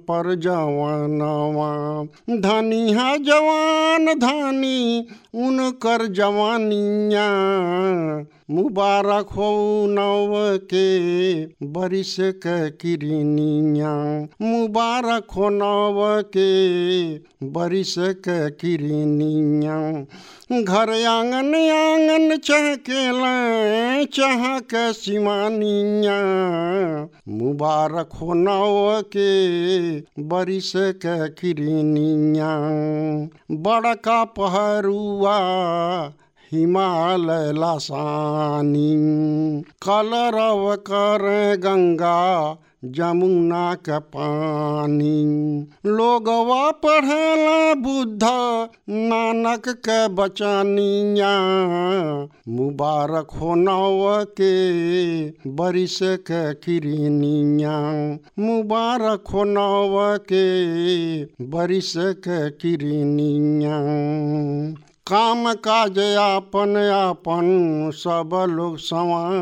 पर जवानवा धनी है जवान धनी उनकर जवानिया मुबारक हो नव के बरिस के किरनिया मुबारक हो नव के बरिस के किरनिया घर आंगन आंगन चहकेला चहक सिमानिया मुबारक हो नव के बरिस के किरनिया बड़का पहरुआ हिमालय लासानी कलरव कर गंगा जमुना के पानी लोगवा पढ़ेला बुद्ध नानक के बचानिया मुबारक हो नव के बरिस के किरनिया मुबारक हो नव के बरिस के किरनिया काम काज आपन आपन सब लोग सवा